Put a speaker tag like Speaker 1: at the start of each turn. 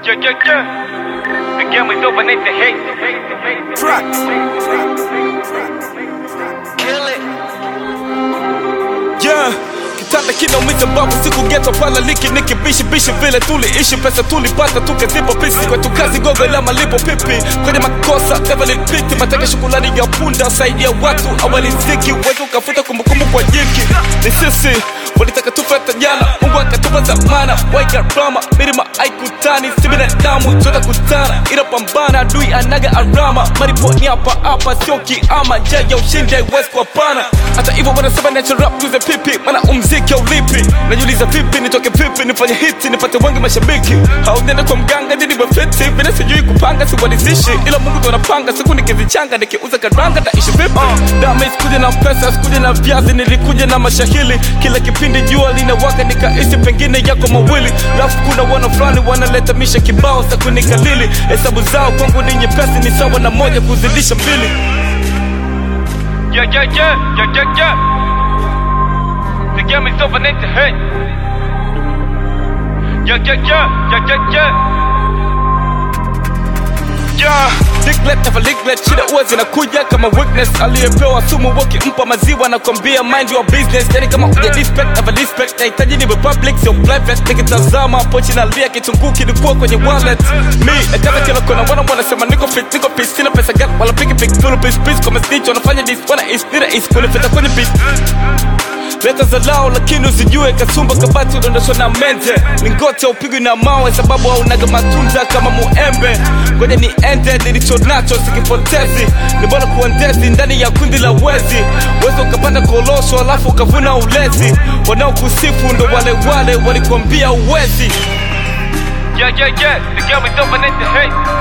Speaker 1: Yeah, yeah, yeah. The game is over, need to hate.
Speaker 2: Tracks.
Speaker 1: Kill it.
Speaker 2: Yeah. Kitanda kinaumiza mbavu siku geto pala liki niki bishi bishi vile tuliishi pesa tulipata tukazipa pisi kwetu kazi gogo la malipo pipi kwenye makosa never repeat mataka shukulani ya punda saidia watu awali ziki wetu ukafuta kumbukumbu kwa jiki ni sisi walitaka tufata jana mungu akatupa zamana waika drama milima aikutani si binadamu tuta kutana ila pambana adui anaga arama mariponi hapa hapa sio kiama njia ya ushindi haiwezi kuwapana hata hivyo wanasema nacho rap tuze pipi mana umziki aulipi najiuliza vipi nitoke vipi nifanye hiti nipate wengi mashabiki haunene kwa mganga ndi niwe fiti vile sijui kupanga siwalizishi ila mungu ndo anapanga siku nikizichanga nikiuza karanga taishi vipi dame sikuja na pesa sikuja na viazi nilikuja na mashahili kila kipindi jua linawaka nikaishi pengine yako mawili lafu kuna wana fulani wanaleta misha kibao za kunikalili hesabu zao kwangu ni nyepesi ni sawa na moja kuzidisha mbili
Speaker 1: Yeah, yeah, yeah. Yeah, yeah, yeah. The game is over, need to hate. Yeah, yeah, yeah. Yeah, yeah, yeah.
Speaker 2: Yeah, Diglett never regret shida huwa zinakuja kama weakness aliyepewa sumu wakimpa maziwa na kwambia mind your business yani kama uja respect never respect nahitaji niwe public sio private nikitazama pochi na lia kitunguu kilikuwa kwenye wallet mi nakaza kila kona wana wanasema niko fit niko peace sina pesa gani wala piki piki full peace peace kwa snitch wanafanya this wana is nira is kunifita kwenye beat leta za lao lakini usijue kasumba kabati udondoshwa na mente lingote upigwi na mawe sababu haunaga matunda kama muembe ngoja ni ende nilicho nacho sikipotezi ni bora kuendezi ndani ya kundi la wezi wezi ukapanda kolosho alafu ukavuna ulezi wanaokusifu ndo wale wale walikuambia uwezi
Speaker 1: Yeah, yeah, yeah. The game is over, need to hate.